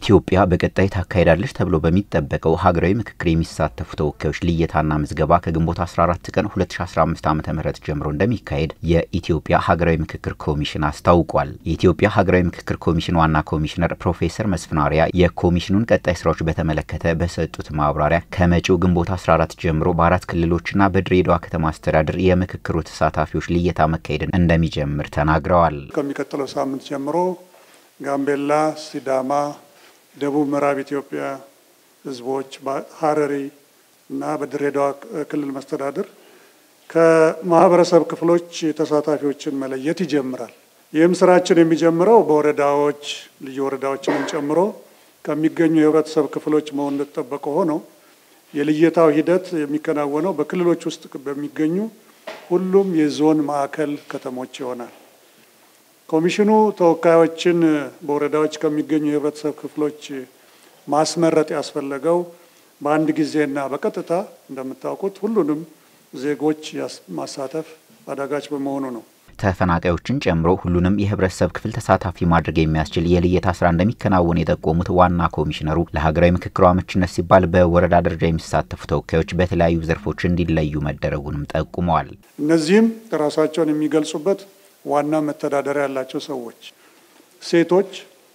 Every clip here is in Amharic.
ኢትዮጵያ በቀጣይ ታካሄዳለች ተብሎ በሚጠበቀው ሀገራዊ ምክክር የሚሳተፉ ተወካዮች ልየታና ምዝገባ ከግንቦት 14 ቀን 2015 ዓ ም ጀምሮ እንደሚካሄድ የኢትዮጵያ ሀገራዊ ምክክር ኮሚሽን አስታውቋል። የኢትዮጵያ ሀገራዊ ምክክር ኮሚሽን ዋና ኮሚሽነር ፕሮፌሰር መስፍናሪያ የኮሚሽኑን ቀጣይ ስራዎች በተመለከተ በሰጡት ማብራሪያ ከመጪው ግንቦት 14 ጀምሮ በአራት ክልሎችና በድሬዳዋ ከተማ አስተዳደር የምክክሩ ተሳታፊዎች ልየታ መካሄድን እንደሚጀምር ተናግረዋል። ከሚቀጥለው ሳምንት ጀምሮ ጋምቤላ፣ ሲዳማ ደቡብ ምዕራብ ኢትዮጵያ ህዝቦች ሀረሪ እና በድሬዳዋ ክልል መስተዳድር ከማህበረሰብ ክፍሎች ተሳታፊዎችን መለየት ይጀምራል። ይህም ስራችን የሚጀምረው በወረዳዎች ልዩ ወረዳዎችንም ጨምሮ ከሚገኙ የህብረተሰብ ክፍሎች መሆን እንደተጠበቀ ሆነው የልየታው ሂደት የሚከናወነው በክልሎች ውስጥ በሚገኙ ሁሉም የዞን ማዕከል ከተሞች ይሆናል። ኮሚሽኑ ተወካዮችን በወረዳዎች ከሚገኙ የህብረተሰብ ክፍሎች ማስመረጥ ያስፈለገው በአንድ ጊዜና በቀጥታ እንደምታውቁት ሁሉንም ዜጎች ማሳተፍ አዳጋች በመሆኑ ነው። ተፈናቃዮችን ጨምሮ ሁሉንም የህብረተሰብ ክፍል ተሳታፊ ማድረግ የሚያስችል የልየታ ስራ እንደሚከናወን የጠቆሙት ዋና ኮሚሽነሩ ለሀገራዊ ምክክሩ አመችነት ሲባል በወረዳ ደረጃ የሚሳተፉ ተወካዮች በተለያዩ ዘርፎች እንዲለዩ መደረጉንም ጠቁመዋል። እነዚህም ራሳቸውን የሚገልጹበት ዋና መተዳደሪያ ያላቸው ሰዎች ሴቶች፣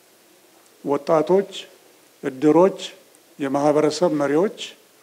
ወጣቶች፣ እድሮች፣ የማህበረሰብ መሪዎች፣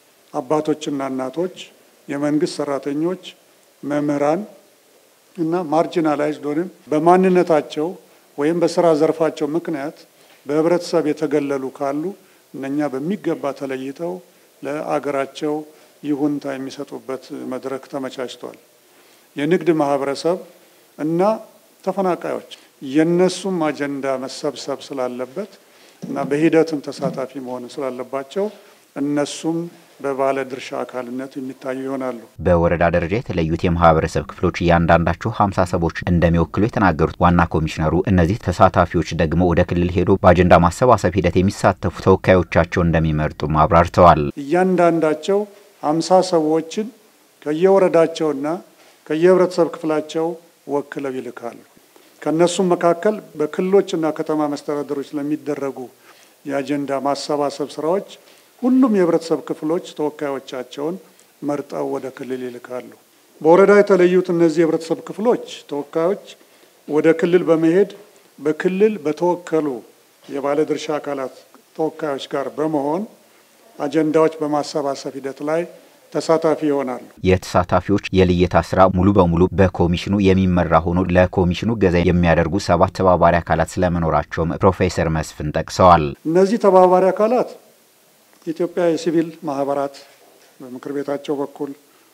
አባቶችና እናቶች፣ የመንግስት ሰራተኞች፣ መምህራን እና ማርጂናላይዝድ ወይም በማንነታቸው ወይም በስራ ዘርፋቸው ምክንያት በህብረተሰብ የተገለሉ ካሉ እነኛ በሚገባ ተለይተው ለአገራቸው ይሁንታ የሚሰጡበት መድረክ ተመቻችቷል። የንግድ ማህበረሰብ እና ተፈናቃዮች የነሱም አጀንዳ መሰብሰብ ስላለበት እና በሂደትም ተሳታፊ መሆን ስላለባቸው እነሱም በባለ ድርሻ አካልነት የሚታዩ ይሆናሉ። በወረዳ ደረጃ የተለዩት የማህበረሰብ ክፍሎች እያንዳንዳቸው ሀምሳ ሰዎች እንደሚወክሉ የተናገሩት ዋና ኮሚሽነሩ እነዚህ ተሳታፊዎች ደግሞ ወደ ክልል ሄዶ በአጀንዳ ማሰባሰብ ሂደት የሚሳተፉ ተወካዮቻቸው እንደሚመርጡም አብራርተዋል። እያንዳንዳቸው ሀምሳ ሰዎችን ከየወረዳቸውና ከየህብረተሰብ ክፍላቸው ወክለው ይልካሉ። ከእነሱም መካከል በክልሎችና ከተማ መስተዳደሮች ለሚደረጉ የአጀንዳ ማሰባሰብ ስራዎች ሁሉም የህብረተሰብ ክፍሎች ተወካዮቻቸውን መርጠው ወደ ክልል ይልካሉ። በወረዳ የተለዩት እነዚህ የህብረተሰብ ክፍሎች ተወካዮች ወደ ክልል በመሄድ በክልል በተወከሉ የባለድርሻ አካላት ተወካዮች ጋር በመሆን አጀንዳዎች በማሰባሰብ ሂደት ላይ ተሳታፊ ይሆናሉ። የተሳታፊዎች የልየታ ስራ ሙሉ በሙሉ በኮሚሽኑ የሚመራ ሆኖ ለኮሚሽኑ ገዛ የሚያደርጉ ሰባት ተባባሪ አካላት ስለመኖራቸውም ፕሮፌሰር መስፍን ጠቅሰዋል። እነዚህ ተባባሪ አካላት የኢትዮጵያ የሲቪል ማህበራት በምክር ቤታቸው በኩል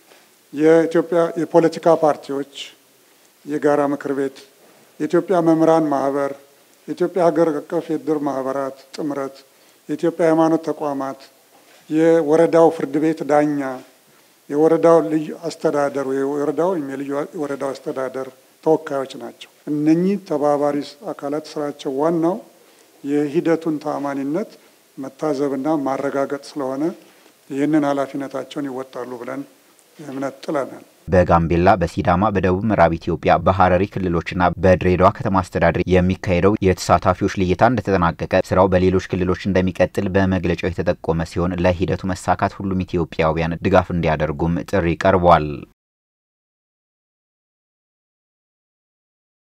የኢትዮጵያ የፖለቲካ ፓርቲዎች የጋራ ምክር ቤት፣ የኢትዮጵያ መምህራን ማህበር፣ የኢትዮጵያ ሀገር አቀፍ የእድር ማህበራት ጥምረት፣ የኢትዮጵያ ሃይማኖት ተቋማት የወረዳው ፍርድ ቤት ዳኛ፣ የወረዳው ልዩ አስተዳደር የወረዳው ወይም የልዩ ወረዳው አስተዳደር ተወካዮች ናቸው። እነኚህ ተባባሪ አካላት ስራቸው ዋናው የሂደቱን ተአማኒነት መታዘብና ማረጋገጥ ስለሆነ ይህንን ኃላፊነታቸውን ይወጣሉ ብለን እምነት ጥለናል። በጋምቤላ፣ በሲዳማ፣ በደቡብ ምዕራብ ኢትዮጵያ፣ በሀረሪ ክልሎችና በድሬዳዋ ከተማ አስተዳደር የሚካሄደው የተሳታፊዎች ልየታ እንደተጠናቀቀ ስራው በሌሎች ክልሎች እንደሚቀጥል በመግለጫው የተጠቆመ ሲሆን ለሂደቱ መሳካት ሁሉም ኢትዮጵያውያን ድጋፍ እንዲያደርጉም ጥሪ ቀርቧል።